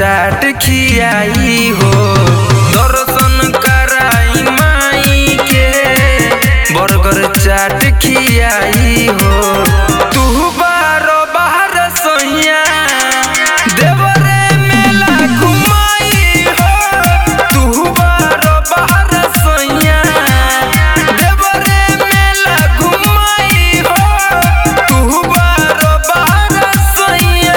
चाट खियाई हो दर्शन कराई माई के बर्गर चाट खियाई हो तू बारो बाहर सोइया देवरे मेला घुमाई हो तू बारो बाहर सोइया देवरे मेला घुमाई हो तू बारो बाहर सोइया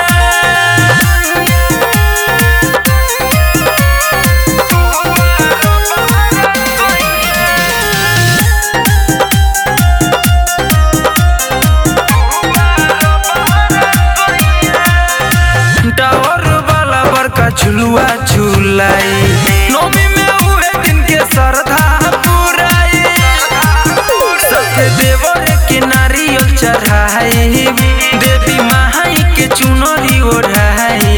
टावर वाला बड़का झुलुआ झुलाई नौमी में उहे दिन के श्रद्धा पुराई सत्य देवर के नारियल चढ़ाई देवी माई के चुनरी ओढ़ाई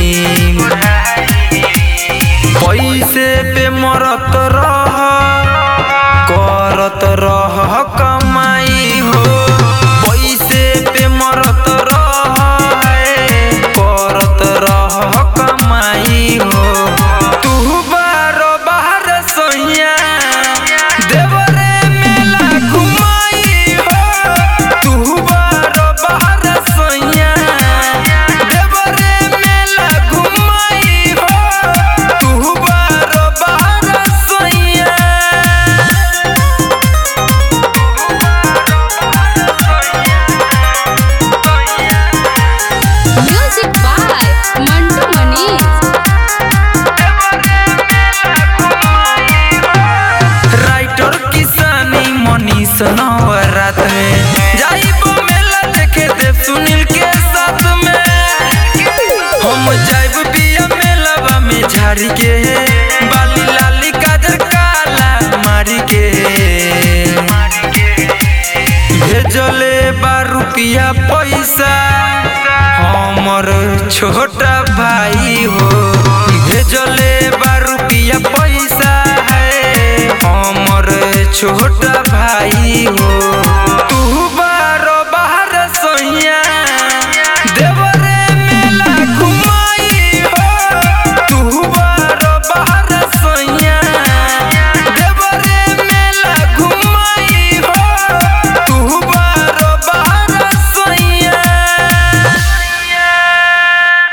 पैसे पे मरत रह करत रह कमाई हो पैसे पे मरत रह करत रह कमाई हो तू बारो बाहर सोइया देवरे मेला घुमाई हो तू बारो बाहर सोइया देवरे मेला घुमाई हो तू बारो बाहर सोइया Music by Mantu Manish. Writer किसानी मनीष नवरात में जाइबो मेला देखे देव सुनील के साथ में हम जाइब बिया मेलावा में झाड़ी के